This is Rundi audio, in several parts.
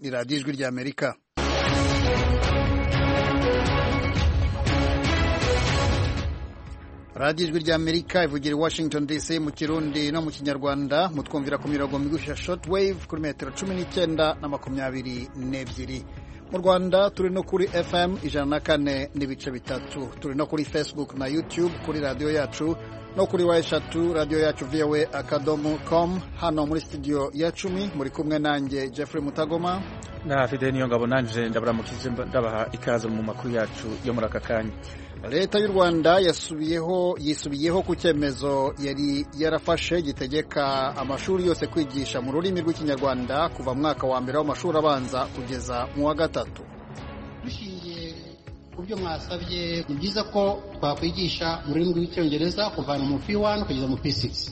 ni radiyo ijwi ry'amerika radiyo ijwi ry'amerika ivugira i washington dc mu kirundi no mu kinyarwanda mutwumvira ku mirongo migufi ya shortwave kuri metero cumi n'icyenda na makumyabiri n'ebyiri mu rwanda turi no kuri fm ijana na kane n'ibice bitatu turi no kuri facebook na youtube kuri radiyo yacu no kuri wa eshatu radiyo yacu voa akadomo com hano muri studio ya cumi muri kumwe nanjye jeffrey mutagoma na fide niyo ngabo nanje ndabaramukije ndabaha ikaze mu makuru yacu yo muri aka kanya leta y'u rwanda yasubiyeho yisubiyeho ku cyemezo yari yarafashe gitegeka amashuri yose kwigisha mu rurimi rw'ikinyarwanda kuva mu mwaka wa mbere w'amashuri abanza kugeza mu wa gatatu dushingiye ku byo mwasabye ni byiza ko twakwigisha mu rurimi rw'icyongereza kuvana mu p1 kugeza mu p6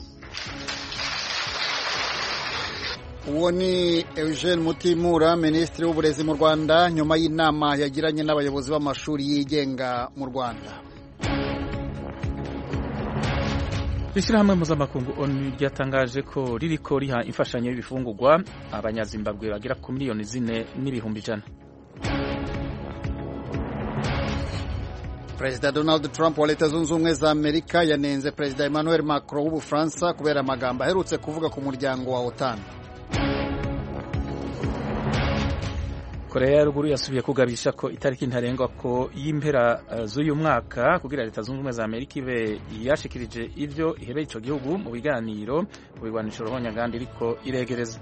uwo ni eugene mutimura minisitiri w'uburezi mu rwanda nyuma y'inama yagiranye n'abayobozi b'amashuri yigenga mu rwanda ishyirahamwe mpuzamakungu onu ryatangaje ko ririko riha imfashanyo y'ibifungurwa abanyazimbabwe bagera ku miliyoni zine n'ibihumbi ijana perezida donald trump wa leta zunze ubumwe za amerika yanenze perezida emmanuel macron w'ubufaransa kubera amagambo aherutse kuvuga ku muryango wa otan korea ya ruguru yasubiye kugabisha ko itariki ntarengwa ko y'impera uh, z'uyu mwaka kugira leta zunze ubumwe za amerika ibe yashikirije ivyo ihebeye ico gihugu mu biganiro ku bigwanisho ruhonyanganda iriko iregereza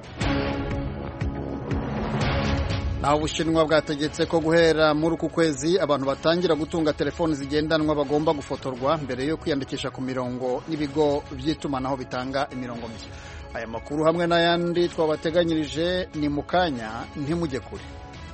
naho ubushinwa bwategetse ko guhera muri uku kwezi abantu batangira gutunga telefoni zigendanwa bagomba gufotorwa mbere yo kwiyandikisha ku mirongo n'ibigo by'itumanaho bitanga imirongo mishya aya makuru hamwe n'ayandi twabateganyirije ni mu kanya ntimujye kure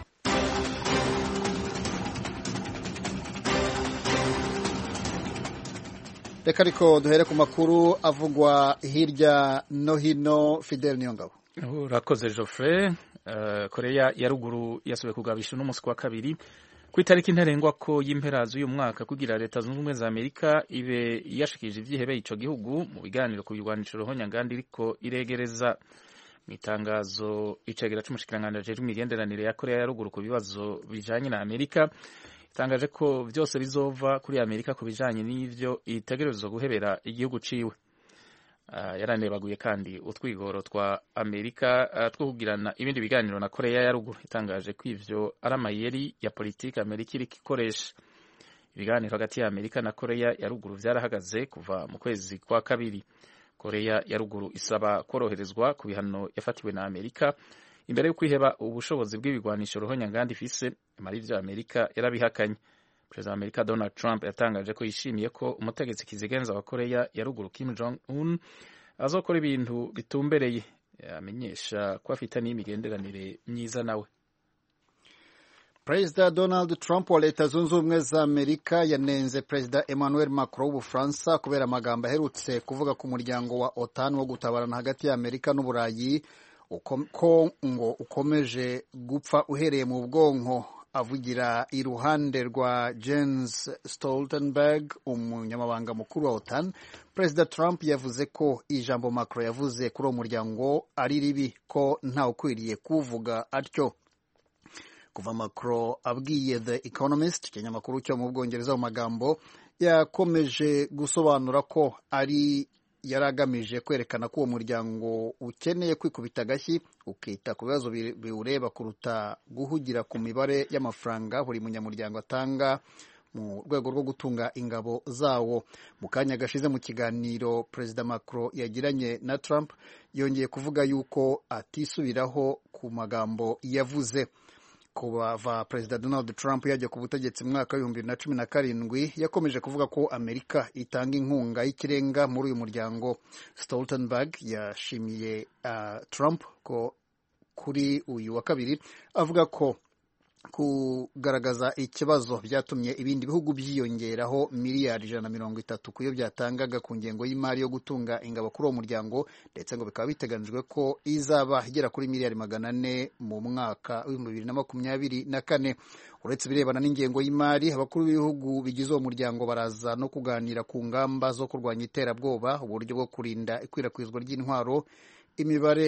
reka ariko duhere ku makuru avugwa hirya no hino fidel niyongabo urakoze Geoffrey uh, korea ya ruguru yasubiye kugabisha uno munsi wa kabiri ku itariki ntarengwa ko y'impera z'uyu mwaka kugira leta zunze ubumwe za amerika ibe yashikije ivyihebeye ico gihugu mu biganiro ku bigwanisho ruhonyanganda iriko iregereza mu itangazo icegera c'umushikiranganji ajejwe imigenderanire ya korea ya ruguru ku bibazo bijanye na amerika itangaje ko vyose bizova kuri amerika ku bijanye n'ivyo itegerezwa guhebera igihugu ciwe Uh, yaranebaguye kandi utwigoro twa amerika uh, two kugirana ibindi biganiro na korea ya ruguru itangaje ko ivyo ari amayeri ya politiki amerika iriko ikoresha ibiganiro hagati ya amerika na korea ya ruguru vyarahagaze kuva mu kwezi kwa kabiri korea ya ruguru isaba koroherezwa ku bihano yafatiwe na amerika imbere yo kwiheba ubushobozi bw'ibigwanisho ruhonyanganda ifise mara ivyo amerika yarabihakanye perezida wa amerika donald trump yatangaje ko yishimiye ko umutegetsi kizigenza wa korea ya ruguru kim jong un azokora ibintu bitumbereye amenyesha ko afitaniye imigenderanire myiza nawe perezida donald trump wa leta zunze ubumwe za amerika yanenze perezida emmanuel macron w'ubufaransa kubera amagambo aherutse kuvuga ku muryango wa otan wo gutabarana hagati ya amerika n'uburayi ko ngo ukomeje gupfa uhereye mu bwonko avugira iruhande rwa Jens Stoltenberg umunyamabanga mukuru wa OTAN Perezida Trump yavuze ko ijambo Macron yavuze kuri uwo muryango ari ribi ko ntawe ukwiriye kuvuga atyo kuva Macron abwiye The Economist ikinyamakuru cyo mu Bwongereza mu magambo yakomeje gusobanura ko ari yari agamije kwerekana ko uwo muryango ukeneye kwikubita agashyi ukita ku bibazo biwureba kuruta guhugira ku mibare y'amafaranga buri munyamuryango atanga mu rwego rwo gutunga ingabo zawo mu kanya gashize mu kiganiro perezida Macron yagiranye na Trump yongeye kuvuga yuko atisubiraho ku magambo yavuze kuva perezida donald trump yajya ku butegetsi mu mwaka w'ibihumbi bibiri na cumi na karindwi yakomeje kuvuga ko amerika itanga inkunga y'ikirenga muri uyu muryango stoltenberg yashimiye uh, trump ko kuri uyu wa kabiri avuga ko kugaragaza ikibazo byatumye ibindi bihugu byiyongeraho miliyari ijana na mirongo itatu ku yo byatangaga ku ngengo y'imari yo gutunga ingabo kuri uwo muryango ndetse ngo bikaba biteganijwe ko izaba igera kuri miliyari magana ane mu mwaka w'ibihumbi bibiri na makumyabiri na kane uretse ibirebana n'ingengo y'imari abakuru b'ibihugu bigize uwo muryango baraza no kuganira ku ngamba zo kurwanya iterabwoba uburyo bwo kurinda ikwirakwizwa ry'intwaro imibare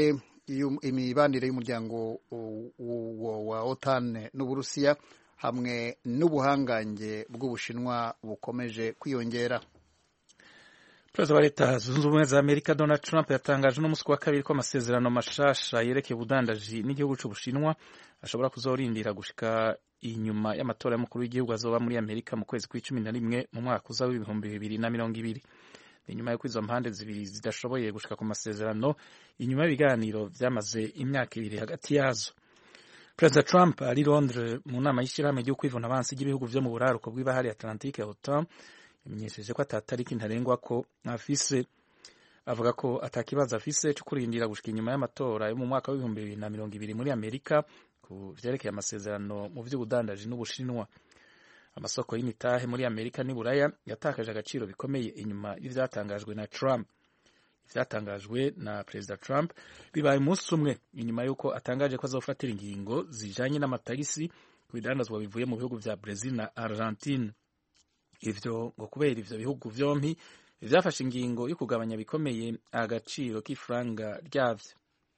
imibanire y'umuryango wa otan n'uburusiya hamwe n'ubuhangange bw'ubushinwa bukomeje kwiyongera perezida wa leta zunze ubumwe za amerika donald trump yatangaje n'umunsi wa kabiri ko amasezerano mashasha yerekeye ubudandaji n'igihugu cy'ubushinwa ashobora kuzorindira gushika inyuma y'amatora y'umukuru w'igihugu azoba muri amerika mu kwezi kw'icumi na rimwe mu mwaka uza w'ibihumbi bibiri na mirongo ibiri ni nyuma y'uko izo mpande zibiri zidashoboye gushika ku masezerano inyuma y'ibiganiro byamaze imyaka ibiri hagati yazo perezida trump ari londres mu nama y'ishyirahamwe ryo kwivuna abansi ry'ibihugu vyo mu buraruko bw'ibahari atlantique otan yamenyesheje ko atatariki ntarengwa ko afise avuga ko atakibazo afise cyo kurindira gushika inyuma y'amatora yo mu mwaka w'ibihumbi bibiri na mirongo ibiri muri amerika ku vyerekeye amasezerano mu vy'ubudandaji n'ubushinwa amasoko y'imitahe muri amerika n'iburaya yatakaje agaciro bikomeye inyuma y'ivyatangajwe na trump ivyatangajwe na perezida trump bibaye umunsi umwe inyuma y'uko atangaje ko azofatira ingingo zijanye n'amatagisi ku bidandazwa bivuye mu bihugu vya brazil na argentine ivyo ngo kubera ivyo bihugu vyompi vyafashe ingingo yo kugabanya bikomeye agaciro k'ifaranga ryavyo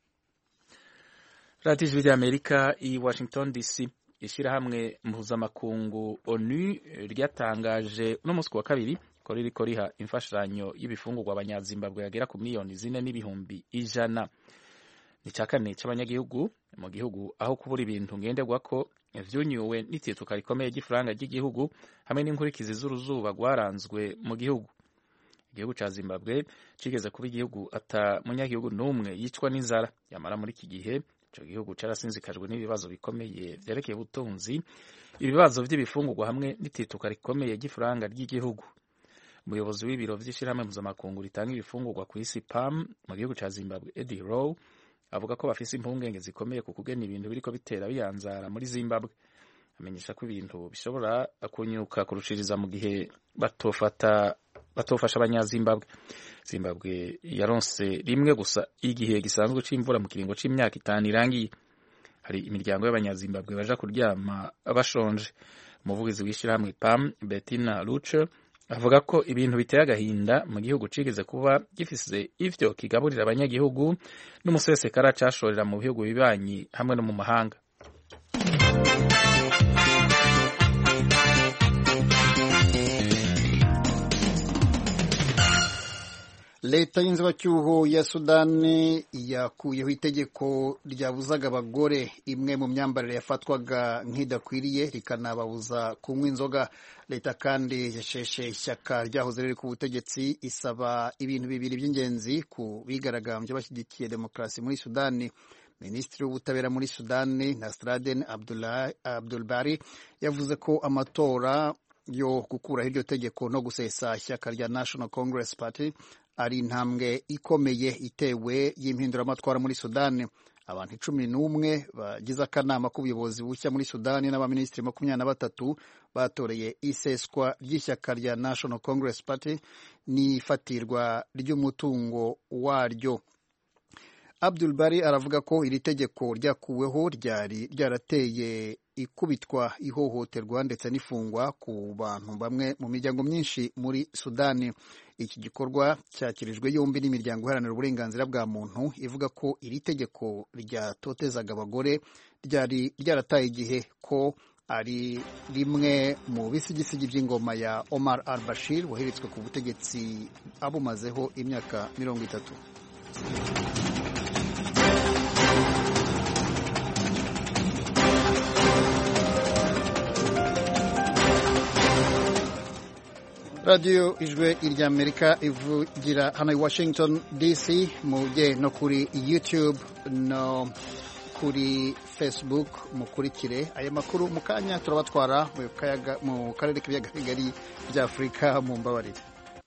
radiyo ijwi ry'amerika i washington dc ishirahamwe mpuzamakungu onu ryatangaje uno munsi wa kabiri ko ririko riha imfashanyo y'ibifungurwa abanyazimbabwe yagera ku miliyoni zine n'ibihumbi ijana ni ca kane c'abanyagihugu mu gihugu aho kubura ibintu ngenderwako vyunyuwe n'itituka rikomeye ry'ifaranga ry'igihugu hamwe n'inkurikizi z'uruzuba rwaranzwe mu gihugu igihugu ca zimbabwe cigeze kuba igihugu ata munyagihugu n'umwe yicwa n'inzara yamara muri iki gihe ico gihugu carasinzikajwe n'ibibazo bikomeye vyerekeye ubutunzi ibibazo vy'ibifungurwa hamwe n'itituka rikomeye ry'ifaranga ry'igihugu umuyobozi w'ibiro vy'ishirahamwe mpuzamakungu ritanga ibifungurwa ku isi pam mu gihugu ca zimbabwe eddie row avuga ko bafise impungenge zikomeye ku kugena ibintu biriko bitera biyanzara muri zimbabwe amenyesha ko ibintu bishobora kunyuka kurushiriza mu gihe batofata batofasha abanyazimbabwe zimbabwe yaronse rimwe gusa igihe gisanzwe c'imvura mu kiringo c'imyaka itanu irangiye hari imiryango y'abanyazimbabwe baja kuryama bashonje umuvugizi w'ishirahamwe pam bettina luce avuga ko ibintu biteye agahinda mu gihugu cigeze kuba gifise ivyo kigaburira abanyagihugu n'umusesekara cashorera mu bihugu bibanyi hamwe no mu mahanga leta y'inzibacyuho ya sudani yakuyeho itegeko ryabuzaga abagore imwe mu myambarire yafatwaga nk'idakwiriye rikanababuza kunywa inzoga leta kandi yasheshe ishyaka ryahoze riri ku butegetsi isaba ibintu bibiri by'ingenzi ku bigaragambye bashyigikiye demokarasi muri sudani minisitiri w'ubutabera muri sudani nasraden abdulbari yavuze ko amatora yo gukuraho iryo tegeko no gusesa ishyaka rya national congress party ari intambwe ikomeye itewe y'impinduramatwara muri sudani abantu cumi n'umwe bagize akanama k'ubuyobozi bushya muri sudani n'abaminisitiri makumyabiri na batatu batoreye iseswa ry'ishyaka rya national congress party n'ifatirwa ry'umutungo waryo abdul bari aravuga ko iri tegeko ryakuweho ryari ryarateye ikubitwa ihohoterwa ndetse n'ifungwa ku bantu bamwe mu miryango myinshi muri sudani iki gikorwa cyakirijwe yombi n'imiryango iharanira uburenganzira bwa muntu ivuga ko iri tegeko ryatotezaga abagore ryari ryarataye igihe ko ari rimwe mu bisigisigi by'ingoma ya Omar al-Bashir waheretswe ku butegetsi abumazeho imyaka mirongo itatu radiyo ijwi ry'amerika ivugira hano i washington dc mujye no kuri youtube no kuri facebook mukurikire aya makuru mu kanya turabatwara mu karere k'ibiyaga bigari bya afurika mu mbabarire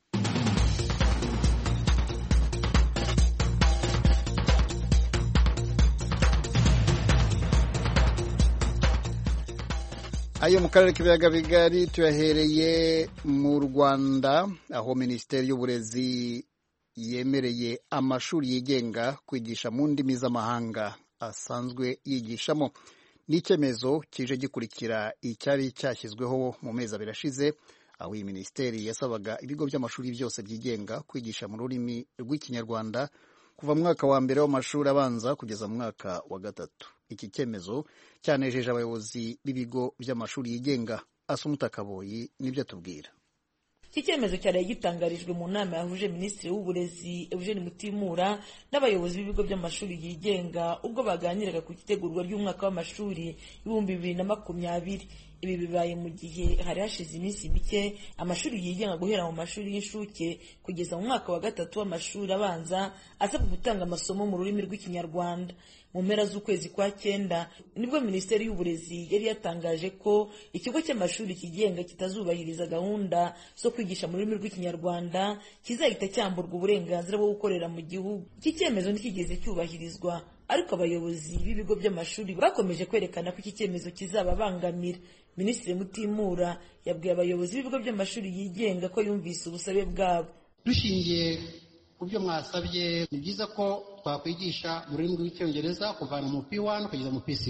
ayo mu karere k'ibiyaga bigari tuyahereye mu rwanda aho minisiteri y'uburezi yemereye amashuri yigenga kwigisha mu ndimi z'amahanga asanzwe yigishamo ni icyemezo kije gikurikira icyari cyashyizweho mu mezi abiri ashize aho iyi minisiteri yasabaga ibigo by'amashuri byose byigenga kwigisha mu rurimi rw'ikinyarwanda kuva mu mwaka wa mbere w'amashuri abanza kugeza mu mwaka wa gatatu iki cyemezo cyanejeje abayobozi b'ibigo by'amashuri yigenga asumuta kaboyi nibyo atubwira iki cyemezo cyari gitangarijwe mu nama yahuje minisitiri w'uburezi eugene mutimura n'abayobozi b'ibigo by'amashuri yigenga ubwo baganiraga ku itegurwa ry'umwaka w'amashuri ibihumbi bibiri na makumyabiri ibi bibaye mu gihe hari hashize iminsi mike amashuri yigenga guhera mu mashuri y'inshuke kugeza mu mwaka wa gatatu w'amashuri abanza asabwa gutanga amasomo mu rurimi rw'ikinyarwanda mu mpera z'ukwezi kwa cyenda nibwo minisiteri y'uburezi yari yatangaje ko ikigo cy'amashuri kigenga kitazubahiriza gahunda zo kwigisha mu rurimi rw'ikinyarwanda kizahita cyamburwa uburenganzira bwo gukorera mu gihugu iki cyemezo ntikigeze cyubahirizwa ariko abayobozi b'ibigo by'amashuri bakomeje kwerekana ko iki cyemezo kizababangamira minisitiri mutimura yabwiye abayobozi b'ibigo by'amashuri yigenga ko yumvise ubusabe bwabo dushingiye ku byo mwasabye ni byiza ko twakwigisha mu rurimi rw'icyongereza kuvana mu p1 kugeza mu p6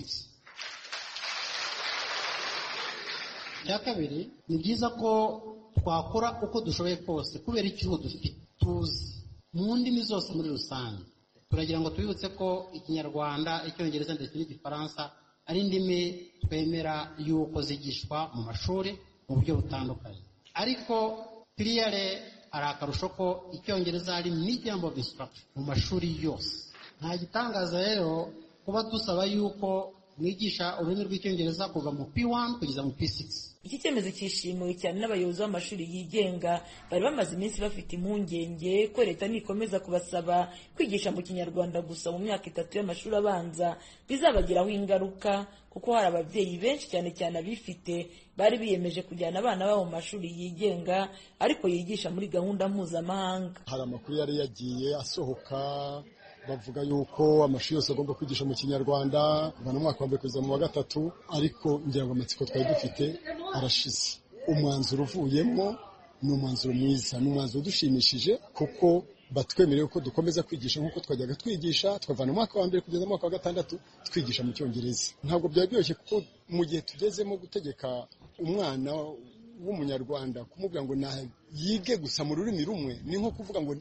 icya kabiri ni byiza ko twakora uko dushoboye kose kubera icyuho dufite tuzi mu ndimi zose muri rusange turagira ngo tubibutse ko ikinyarwanda icyongereza ndetse n'igifaransa ari indimi twemera yuko zigishwa mu mashuri mu buryo butandukanye ariko piriyare hari akarusho ko icyongereza ari medium of instruction mu mashuri yose nta gitangaza rero kuba dusaba yuko mwigisha ururimi rw'icyongereza kuva mu p1 kugeza mu p6 iki cyemezo cyishimiwe cyane n'abayobozi b'amashuri yigenga bari bamaze iminsi bafite impungenge ko leta nikomeza kubasaba kwigisha mu kinyarwanda gusa mu myaka itatu y'amashuri abanza bizabagiraho ingaruka kuko hari ababyeyi benshi cyane cyane abifite bari biyemeje kujyana abana babo mu mashuri yigenga ariko yigisha muri gahunda mpuzamahanga hari amakuru yari yagiye asohoka bavuga yuko amashuri yose agomba kwigisha mu kinyarwanda kuva mu mwaka wa mbere kugeza mu wa gatatu ariko ngira ngo amatsiko twari dufite arashize umwanzuro uvuyemo ni umwanzuro mwiza ni umwanzuro udushimishije kuko batwemereye ko dukomeza kwigisha nk'uko twajyaga twigisha twavana mu mwaka wa mbere kugeza mu mwaka wa gatandatu twigisha mu cyongereza ntabwo byari byoroshye kuko mu gihe tugezemo gutegeka umwana w'umunyarwanda kumubwira ngo yige gusa mu rurimi rumwe ni nko kuvuga ngo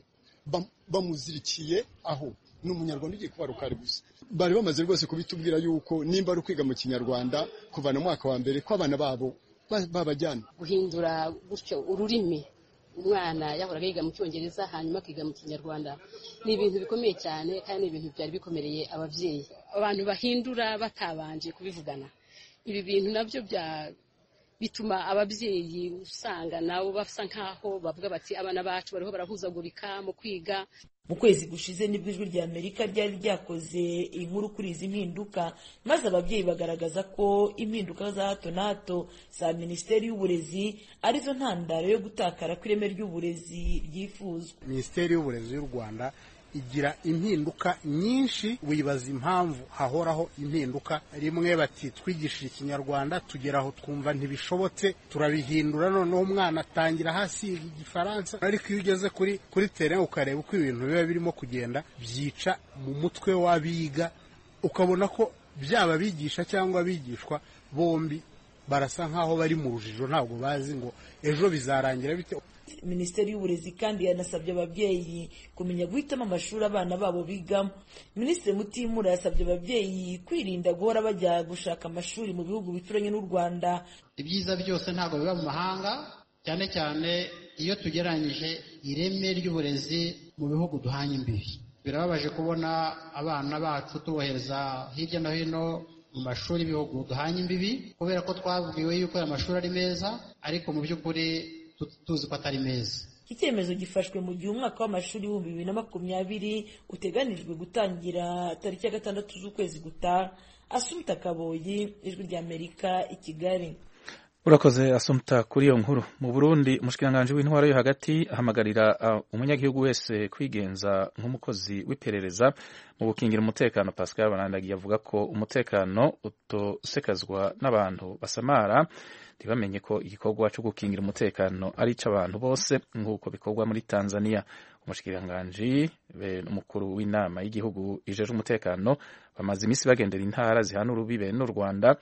bamuzirikiye aho ni umunyarwanda ugiye kuba rukari gusa bari bamaze rwose kubitubwira yuko nimba ari ukwiga mu kinyarwanda kuvana mu mwaka wa mbere ko abana babo babajyana guhindura gutyo ururimi umwana yahoraga yiga mu cyongereza hanyuma akiga mu kinyarwanda ni ibintu bikomeye cyane kandi ni ibintu byari bikomereye ababyeyi abantu bahindura batabanje kubivugana ibi bintu nabyo bya bituma ababyeyi usanga nabo basa nkaho bavuga bati abana bacu bariho barahuzagurika mu kwiga mu kwezi gushize nibwo ijwi rya amerika ryari ryakoze inkuru kuri izi mpinduka maze ababyeyi bagaragaza ko impinduka za hato na hato za minisiteri y'uburezi arizo ntandaro yo gutakara kw'ireme ry'uburezi ryifuzwa minisiteri y'uburezi y'u rwanda igira impinduka nyinshi wibaza impamvu hahoraho impinduka rimwe bati twigishije ikinyarwanda tugera aho twumva ntibishobotse turabihindura noneho umwana atangira hasi igifaransa ariko iyo ugeze kuri kuri tere ukareba uko ibintu biba birimo kugenda byica mu mutwe w'abiga ukabona ko byaba abigisha cyangwa abigishwa bombi barasa nk'aho bari mu rujijo ntabwo bazi ngo ejo bizarangira bite minisiteri y'uburezi kandi yanasabye ababyeyi kumenya guhitamo amashuri abana babo bigamo minisitiri mutimura yasabye ababyeyi kwirinda guhora bajya gushaka amashuri mu bihugu bituranye n'u rwanda ibyiza byose ntabwo biba mu mahanga cyane cyane iyo tugereranyije ireme ry'uburezi mu bihugu duhanye imbibi birababaje kubona abana bacu tubohereza hirya no hino mu mashuri y'ibihugu duhanye imbibi kubera ko twabwiwe yuko aya mashuri ari meza ariko mu by'ukuri tuzi ko atari meza iki cyemezo gifashwe mu gihe umwaka w'amashuri w'ibihumbi bibiri na makumyabiri uteganijwe gutangira tariki ya gatandatu z'ukwezi gutaha asumta kaboyi ijwi rya amerika i kigali urakoze asumta kuri iyo nkuru mu burundi umushikiranganji w'intwaro yo hagati ahamagarira uh, umunyagihugu wese kwigenza nk'umukozi w'iperereza mu gukingira umutekano pascal banandagi avuga ko umutekano utosekazwa n'abantu basamara ntibamenye ko igikorwa cyo gukingira umutekano ari icy'abantu bose nk'uko bikorwa muri tanzania umushikiranganji be n'umukuru w'inama y'igihugu ijeje umutekano bamaze iminsi bagendera intara zihana urubibe n'u rwanda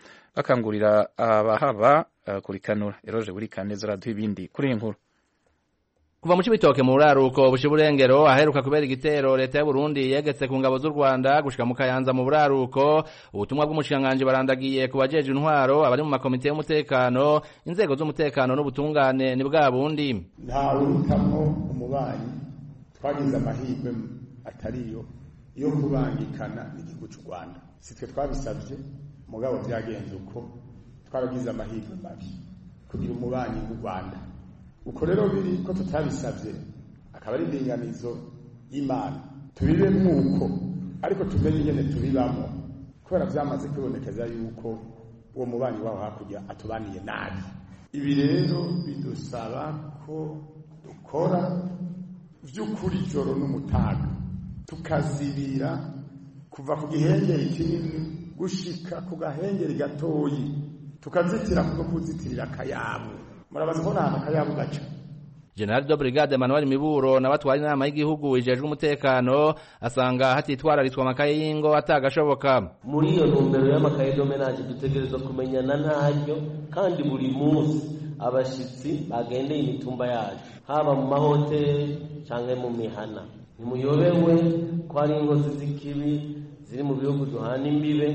bakangurira abahaba uh, kurikanura eroje buri kaneza raduha ibindi kuri iyi nkuru kuva mu cibitoke mu buraruko busha burengero aheruka kubera igitero leta y'u Burundi yegetse ku ngabo z'u Rwanda gushika mu Kayanza mu buraruko ubutumwa bw'umushikanganje barandagiye ku bajeje intwaro abari mu makomite y'umutekano inzego z'umutekano n'ubutungane ni bwa bundi nta urutamwo umubanyi twagize amahirwe atariyo yo kubangikana n'igihugu cy'u Rwanda sitwe twabisabye mugabo byagenze uko twaragize amahirwe mabi kugira umubanyi w'u Rwanda uko rero biri ko tutabisabye akaba ari indinganizo y'Imana tubibe nk'uko ariko tumenye ingene tubibamo kubera byamaze kwibonekeza yuko uwo mubanyi waho hakurya atubaniye nabi ibi rero bidusaba ko dukora vy'ukuri joro n'umutaga tukazibira kuva ku gihengeri kinini gushika ku gahengeri gatoyi tukazitira kuko kuzitirira akayabu murabaza ko nta akayabu gaca General de Brigade Emmanuel Miburo na batwari inama y'igihugu ijejwe umutekano asanga hatitwararitswe amakaye y'ingo atagashoboka muri iyo ntumbero y'amakaye domenage dutegerezwa kumenyana ntaryo kandi buri munsi abashitsi bagendeye imitumba yacu haba mu mahoteli cyangwa mu mihana ntimuyobewe ko hari inkozi z'ikibi ziri mu bihugu duhana imbibe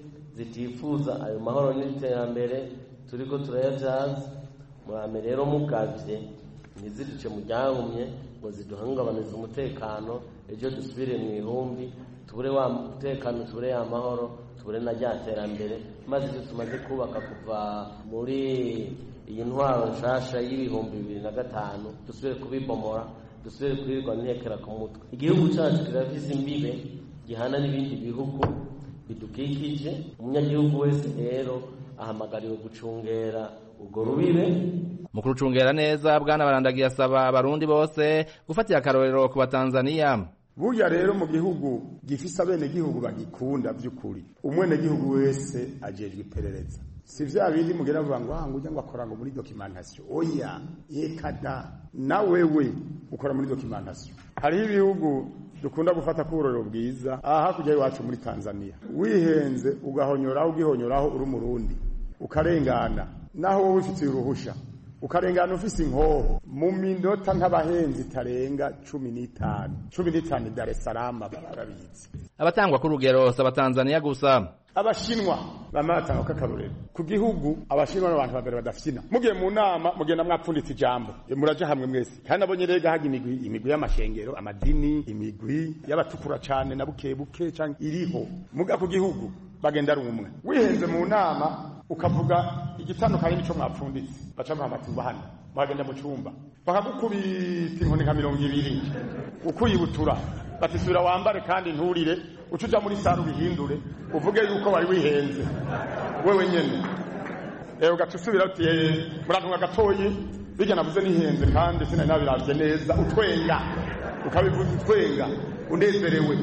zitifuza ayo mahoro n'iterambere turiko turayabyaza murame rero mugavye ntizirice mu ryahumye ngo ziduhungabanize umutekano ejo dusubire mu ihumbi tubure wa mutekano tubure ya mahoro tubure na rya terambere maze ibyo tumaze kubaka kuva muri iyi ntwaro nshasha y'ibihumbi bibiri na gatanu dusubire kubibomora dusubire kubirirwa ntekera ku mutwe igihugu cyacu kirafise imbibe gihana n'ibindi bihugu bidukikije umunyagihugu wese rero ahamagariwe gucungera urwo rubibe mu kurucungera neza bwana barandagiye asaba abarundi bose gufatira akarorero ku batanzaniya burya rero mu gihugu gifise abenegihugu bagikunda by'ukuri umwenegihugu wese ajejwe iperereza si vya bindi mugera vuga ngo ah ngujya ngo akora ngo muri documentation oya yekada na wewe ukora muri documentation hariho ibihugu dukunda gufata kuburoro bwiza aha hakurya iwacu muri Tanzania wihenze ugahonyoraho ugihonyoraho uri umurundi ukarengana naho wowe ufitiye uruhusha ukarengana ufise inkoho mu minota nk'abahenzi itarenga cumi n'itanu cumi n'itanu Dar es Salaam barabizi abatangwa ku rugero si abatanzaniya gusa abashinwa bama batanga k'akarorero ku gihugu abashinwa n'abantu babiri badafyina mugiye mu nama mugenda mwapfunditse ijambo muraja hamwe mwese kandi nabonye rega haga imigwi imigwi y'amashengero amadini imigwi y'abatukura cane na buke buke canke iriho muga ku gihugu bagenda ari umwe wihenze mu nama ukavuga igitandukanye n'ico mwapfunditse baca bahamatiza hano muhagenda mu cumba bakagukubita inkoni nka mirongo ibiri ukuyibutura batisubira wambare kandi nturire uca uja muri sare ubihindure uvuge yuko wari wihenze wewe nyene rero ugaca usubira uti murantunga gatoyi bijya navuze nihenze kandi sinari nabiravye neza utwenga ukabivuza utwenga unezerewe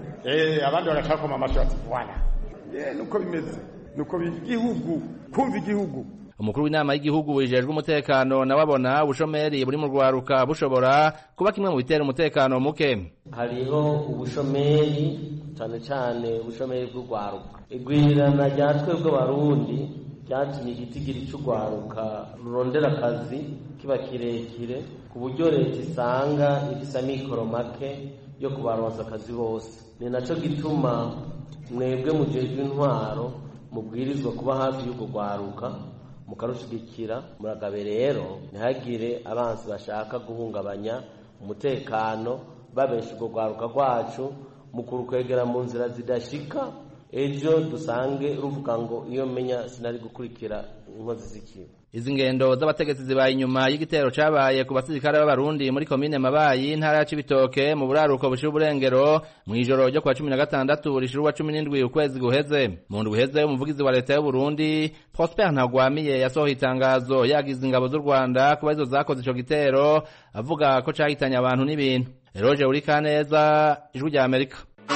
abandi bagaca bakoma amashi bati wala nuko bimeze nuko igihugu kumva igihugu umukuru w'inama y'igihugu wijejwe umutekano nawe abona ubushomeri buri mu rwaruka bushobora kuba kimwe mu bitera umutekano muke hariho ubushomeri cyane cyane ubushomeri bw'urwaruka igwirirana rya twebwe abarundi ryatumye igitigiri cy'urwaruka rurondera akazi kiba kirekire ku buryo leta isanga ifise amikoro make yo kubaronsa akazi bose ni nacyo gituma mwebwe mujejwe intwaro mubwirizwa kuba hafi y'urwo rwaruka mukarushigikira muragabe rero ntihagire abansi bashaka guhungabanya umutekano babesha urwo rwaruka rwacu mu kurukwegera mu nzira zidashika ejo dusange ruvuga ngo iyo menya sinari gukurikira inkozi z'ikibi izi ngendo z'abategetsi zibaye inyuma y'igitero cabaye ku basirikare b'abarundi muri komine mabayi intara ya cibitoke mu buraruko bushira uburengero mw'ijoro ryo kwa cumi na gatandatu rishirwa cumi n'indwi ukwezi guheze mu ndwi uheze umuvugizi wa leta y'uburundi prosper ntagwamiye yasohoye itangazo yagize ingabo z'u rwanda kuba izo zakoze ico gitero avuga ko cahitanye abantu n'ibintu eroje urikaneza ijwi rya amerika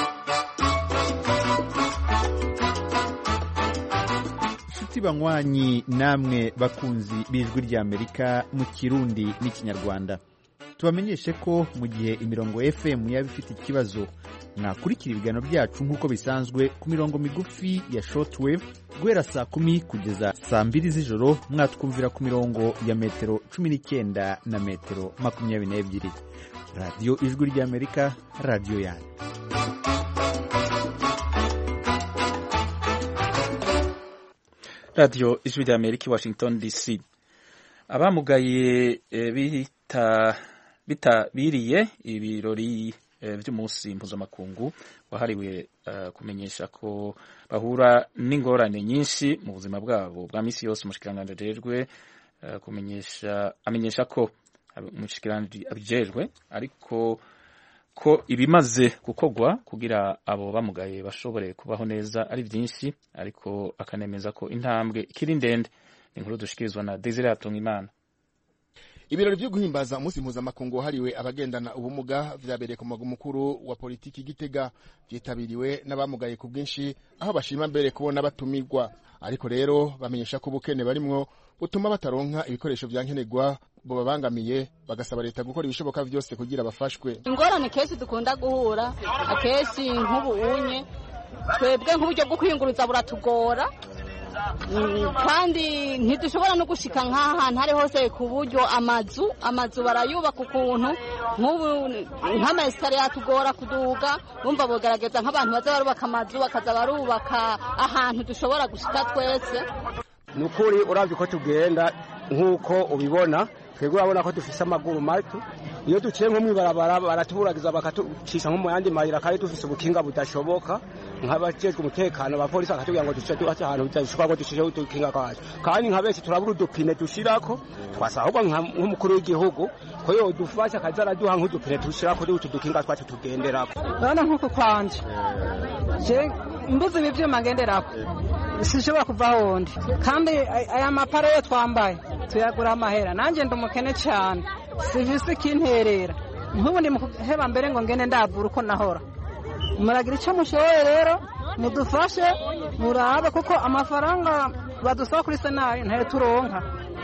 banywanyi namwe bakunzi b'ijwi ry'amerika mu kirundi n'ikinyarwanda tubamenyeshe ko mu gihe imirongo fm yaba ifite ikibazo mwakurikira ibiganiro byacu nk'uko bisanzwe ku mirongo migufi ya shortwave guhera saa kumi kugeza saa mbiri z'ijoro mwatwumvira ku mirongo ya metero cumi n'icyenda na metero makumyabiri n'ebyiri radiyo ijwi ry'amerika radiyo yanyu radiyo ijwi rya amerika i washington dc abamugaye bita bitabiriye ibirori by'umunsi mpuzamakungu wahariwe kumenyesha ko bahura n'ingorane nyinshi mu buzima bwabo bwa minsi yose umushikiranganji ajejwe kumenyesha amenyesha ko umushikiranganji abijejwe ariko ko ibimaze gukorwa kugira abo bamugaye bashobore kubaho neza ari byinshi ariko akanemeza ko intambwe ikiri ndende ni inkuru dushikirizwa na Desire Hatungimana ibirori byo guhimbaza umunsi mpuzamakungu wahariwe abagendana ubumuga vyabereye ku mugwa mukuru wa politiki Gitega vyitabiriwe n'abamugaye ku bwinshi aho bashima mbere kubona batumirwa ariko rero bamenyesha ko ubukene barimwo butuma bataronka ibikoresho vya nkenerwa bubabangamiye bagasaba leta gukora ibishoboka vyose kugira bafashwe ingorane kenshi dukunda guhura akenshi nk'ubu unye twebwe nk'uburyo bwo kwiyunguruza buratugora kandi ntidushobora no gushika nk'aha hantu hari hose ku buryo amazu amazu barayubaka ukuntu nk'ubu nk'amayesikariye yatugora kuduga bumva bogerageza nk'abantu baza barubaka amazu bakaza barubaka ahantu dushobora gushika twese ni ukuri urabye uko tugenda nk'uko ubibona twebwe urabona ko dufise amaguru mato iyo duciye nko mw'ibarabara baratuburagiza bakatucisha nko mu yandi mayira kandi dufise ubukinga budashoboka nk'abajejwe umutekano abapolisi bakatubwira ngo duce tubace ahantu bidashoboka ngo dushireho udukinga kwacu kandi nka benshi turabura udupine dushirako twasaba ahubwo nk'umukuru w'igihugu ko yodufasha akaza araduha nk'udupine dushira kuri utu dukinga twacu tugenderako urabona nk'uku kwanje je mbuze ibi vyuma ngenderako sinshobora kuva ahondi kandi aya mapara yo twambaye tuyagura amahera nanjye ndi umukene cyane sivisi ikinterera nk'ubu ndi muheba mbere ngo ngende ndavura uko nahora muragira icyo mushoboye rero mudufashe murabe kuko amafaranga badusaba kuri senari ntayo turonka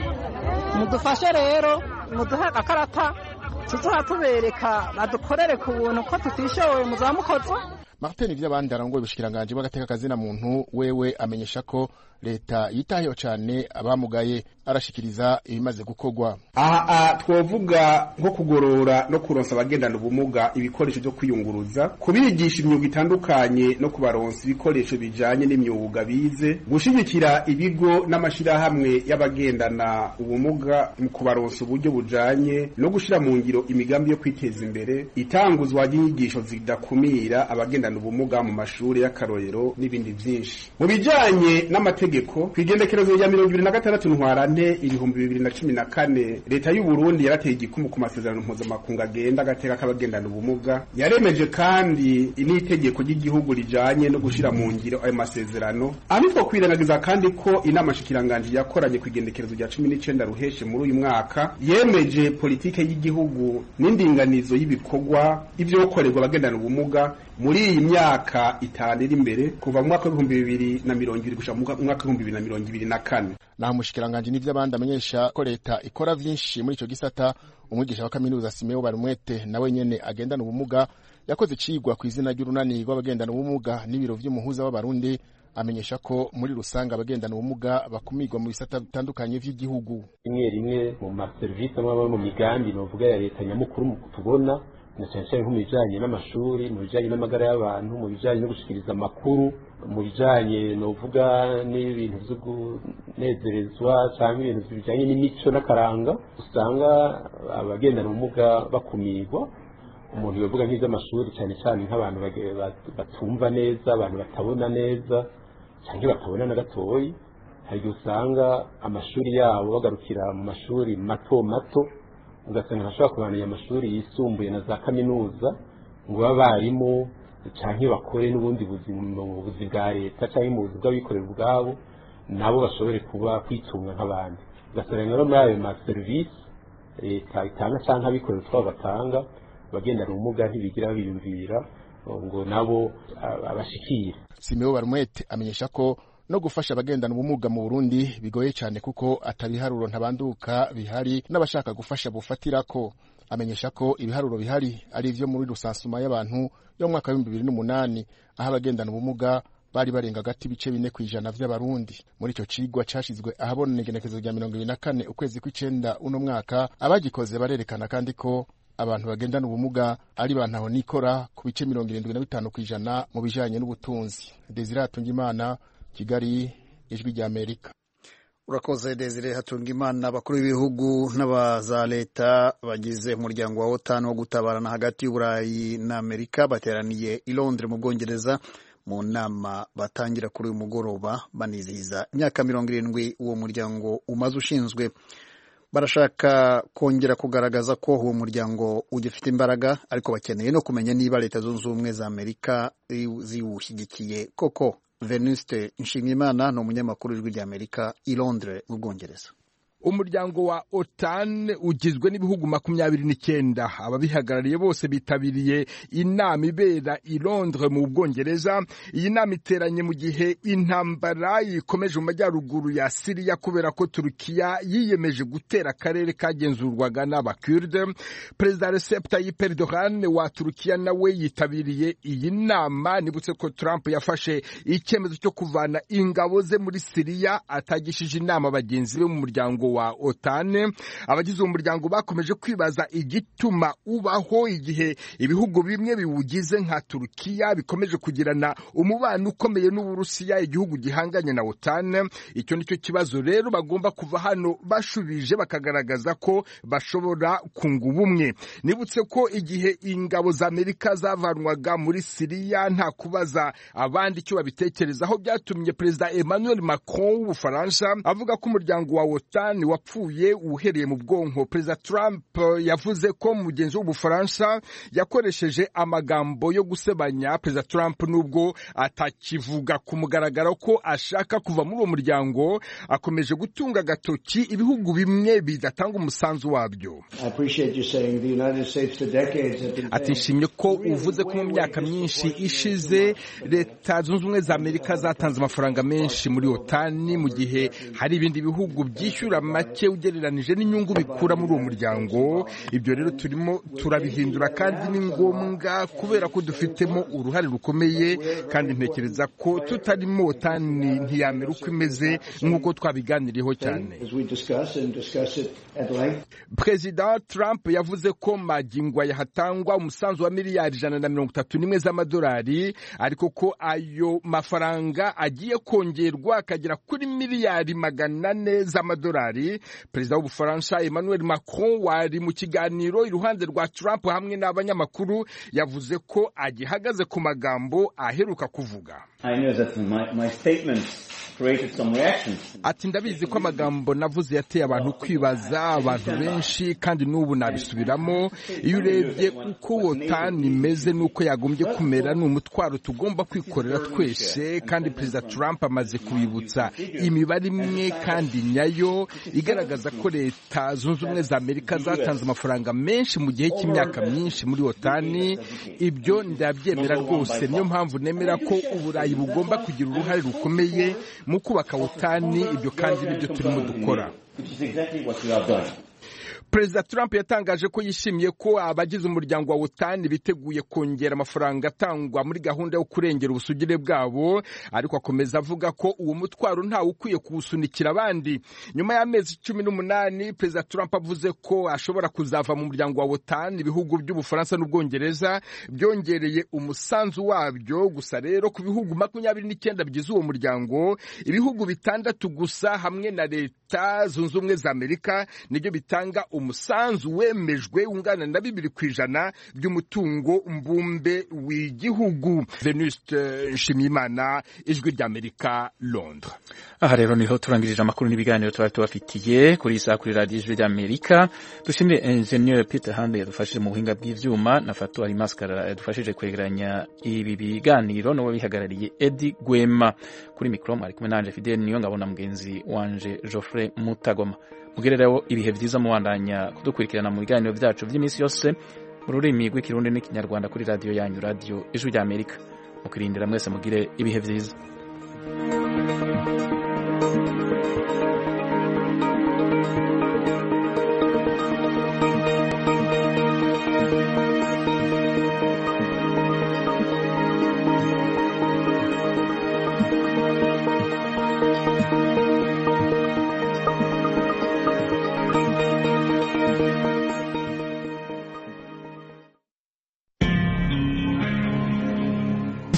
mudufashe rero muduhe agakarata tuzoha tubereka badukorere ku buntu ko tutishoboye muzamukozo martin vy'abandi arongoye ubushikiranganji bw'agateka kazina muntu wewe amenyesha ko leta yitayeho cyane abamugaye arashikiriza ibimaze gukorwa aha twovuga nko kugorora no kuronsa abagendana ubumuga ibikoresho byo kwiyunguruza kubigisha imyuga itandukanye no kubaronsa ibikoresho bijanye n'imyuga bize gushigikira ibigo n'amashirahamwe y'abagendana ubumuga mu kubaronsa uburyo bujanye no gushira mu ngiro imigambi yo kwiteza imbere itanguzwa ry'inyigisho zidakumira abagendana ubumuga mu mashuri y'akarorero n'ibindi vyinshi mu bijanye n'amategeko ku igendekerezo rya mirongo ibiri na gatandatu ntwarante ibihumbi bibiri na cumi na kane leta y'u Burundi yarateye igikumu ku masezerano mpuzamakungu agenda agateka k'abagendana ubumuga yaremeje kandi n'itegeko ry'igihugu rijanye no gushira mu ngiro ayo masezerano ariko kwirengagiza kandi ko inama shikiranganji yakoranye ku igendekerezo rya cumi n'icenda ruheshe muri uyu mwaka yemeje politike y'igihugu n'indinganizo y'ibikorwa ivyokorerwa abagendana ubumuga muri iyi myaka itanu iri imbere kuva mu mwaka w'ibihumbi bibiri na mirongo ibiri gushika mu mwaka w'ibihumbi bibiri na mirongo ibiri na kane naho umushikiranganji n'ivy'abandi amenyesha ko leta ikora vyinshi muri ico gisata umwigisha wa kaminuza Simeo Barumwete nawe nyene agendana ubumuga yakoze icigwa ku izina ry'urunani rw'abagendana ubumuga n'ibiro vy'umuhuza w'abarundi amenyesha ko muri rusange abagendana ubumuga bakumirwa mu bisata bitandukanye vy'igihugu rimwe rimwe mu maserivisi amwe mu migambi novuga ya leta nyamukuru tubona na cyane cyane nko mu bijyanye n'amashuri mu bijyanye n'amagara y'abantu mu bijyanye no gushikiriza amakuru mu bijyanye novuga n'ibintu byo kunezerezwa cyangwa ibintu bijyanye n'imico n'akaranga usanga abagendana ubumuga bakumirwa umuntu yavuga nk'iby'amashuri cyane cyane nk'abantu batumva neza abantu batabona neza cyangwa batabona na gatoyi hari igihe usanga amashuri yabo bagarukira mu mashuri mato mato ugasanga ntashobora kubanira amashuri yisumbuye na za kaminuza ngo babe abarimu cyangwa bakore n'ubundi buzi mu buzi bwa leta cyangwa mu buzi bw'abikorera ubwabo nabo bashobore kuba kwitunga nk'abandi ugasanga rero muri ayo maserivisi leta itanga cyangwa abikorera utwabo batanga abagendana ubumuga ntibigira biyumvira ngo nabo abashikire Simeo Barumwete amenyesha ko no gufasha abagendana ubumuga mu Burundi bigoye cyane kuko atabiharuro ntabanduka bihari n'abashaka gufasha bufatirako amenyesha ko ibiharuro bihari ari ivyo muri rusansuma y'abantu yo mu mwaka w'ibihumbi bibiri n'umunani aho abagendana ubumuga bari barenga hagati ibice bine ku ijana vy'abarundi muri ico cigwa cashizwe ahabona igenekezo rya mirongo ibiri na kane ukwezi kw'icenda uno mwaka abagikoze barerekana kandi ko abantu bagendana ubumuga ari bantaho nikora ku bice mirongo irindwi na bitanu ku ijana mu bijanye n'ubutunzi desire hatungimana kigali ijwi rya amerika urakoze desire hatungimana abakuru b'ibihugu n'abaza leta bagize umuryango wa otan wo gutabarana hagati y'uburayi na amerika bateraniye i londres mu bwongereza mu nama batangira kuri uyu mugoroba banizihiza imyaka mirongo irindwi uwo muryango umaze ushinzwe barashaka kongera kugaragaza ko uwo muryango ugifite imbaraga ariko bakeneye no kumenya niba leta zunze ubumwe za amerika ziwushyigikiye koko venuste nshimiyimana ni umunyamakuru w'ijwi ry'amerika i londres mu bwongereza umuryango wa otan ugizwe n'ibihugu makumyabiri n'icyenda ababihagarariye bose bitabiriye inama ibera i londres mu bwongereza iyi nama iteranye mu gihe intambara ikomeje mu majyaruguru ya siriya kubera ko turukiya yiyemeje gutera akarere kagenzurwaga n'abakurde perezida recep tayyip erdogan wa turukiya nawe yitabiriye iyi nama nibutse ko trump yafashe icyemezo cyo kuvana ingabo ze muri siriya atagishije inama bagenzi be mu muryango wa OTAN abagize uwo muryango bakomeje kwibaza igituma ubaho igihe ibihugu bimwe biwugize nka Turukiya bikomeje kugirana umubano ukomeye n'Uburusiya igihugu gihanganye na OTAN icyo nicyo kibazo rero bagomba kuva hano bashubije bakagaragaza ko bashobora kunga ubumwe nibutse ko igihe ingabo za Amerika zavanwaga muri Siriya nta kubaza abandi icyo babitekerezaho byatumye perezida Emmanuel Macron w'Ubufaransa avuga ko umuryango wa OTAN wapfuye uhereye mu bwonko perezida Trump yavuze ko mugenzi w'Ubufaransa yakoresheje amagambo yo gusebanya perezida Trump nubwo atakivuga ku mugaragaro ko ashaka kuva muri uwo muryango akomeje gutunga agatoki ibihugu bimwe bidatanga umusanzu wabyo ati nshimye ko uvuze ko mu myaka myinshi ishize leta zunze ubumwe za amerika zatanze amafaranga menshi muri otani mu gihe hari ibindi bihugu byishyura make ugereranije n'inyungu bikura muri uwo muryango ibyo rero turimo turabihindura kandi ni ngombwa kubera ko dufitemo uruhare rukomeye kandi ntekereza ko tutarimo otani ntiyamera uko imeze nk'uko twabiganiriyeho cyane perezida trump yavuze ko magingwa yahatangwa umusanzu wa miliyari ijana na mirongo itatu n'imwe z'amadolari ariko ko ayo mafaranga agiye kongerwa akagera kuri miliyari magana ane z'amadolari perezida w'ubufaransa emmanuel macron wari mu kiganiro iruhande rwa trump hamwe n'abanyamakuru yavuze ko agihagaze ku magambo aheruka kuvuga ati ndabizi ko amagambo navuze yateye abantu kwibaza abantu benshi kandi n'ubu nabisubiramo iyo urebye uko wotani imeze n'uko yagombye kumera ni umutwaro tugomba kwikorera twese kandi perezida trump amaze kubibutsa imibare imwe kandi nyayo igaragaza ko leta zunze ubumwe za amerika zatanze amafaranga menshi mu gihe cy'imyaka myinshi muri otani ibyo ndabyemera rwose niyo mpamvu nemera ko uburayi bugomba kugira uruhare rukomeye mu kubaka otani ibyo kandi nibyo turimo dukora perezida trump yatangaje ko yishimiye ko abagize umuryango wa otani biteguye kongera amafaranga atangwa muri gahunda yo kurengera ubusugire bwabo ariko akomeza avuga ko uwo mutwaro ntawe ukwiye kuwusunikira abandi nyuma y'amezi cumi n'umunani perezida trump avuze ko ashobora kuzava mu muryango wa otani ibihugu by'ubufaransa n'ubwongereza byongereye umusanzu wabyo gusa rero ku bihugu makumyabiri n'icyenda bigize uwo muryango ibihugu bitandatu gusa hamwe na leta zunze ubumwe za amerika nibyo bitanga umusanzu wemejwe ungana na bibiri ku ijana by'umutungo mbumbe w'igihugu venuste nshimiyimana ijwi ry'amerika londres aha rero niho turangirije amakuru n'ibiganiro twari tubafitiye kuri iyi saha kuri radiyo ijwi ry'amerika dushimire enjeniyeri peter hande yadufashije mu buhinga bw'ibyuma na fatu arimasikara yadufashije kwegeranya ibi biganiro n'uwo bihagarariye edi gwema kuri mikoro mwari kumwe nanje fideli niyo ngabona mugenzi wanje geoffrey mutagoma mugerereho ibihe byiza mubandanya kudukurikirana mu biganiro byacu by'iminsi yose mu rurimi rw'ikirundi n'ikinyarwanda kuri radiyo yanyu radiyo ijwi ry'amerika mukirindira mwese mugire ibihe byiza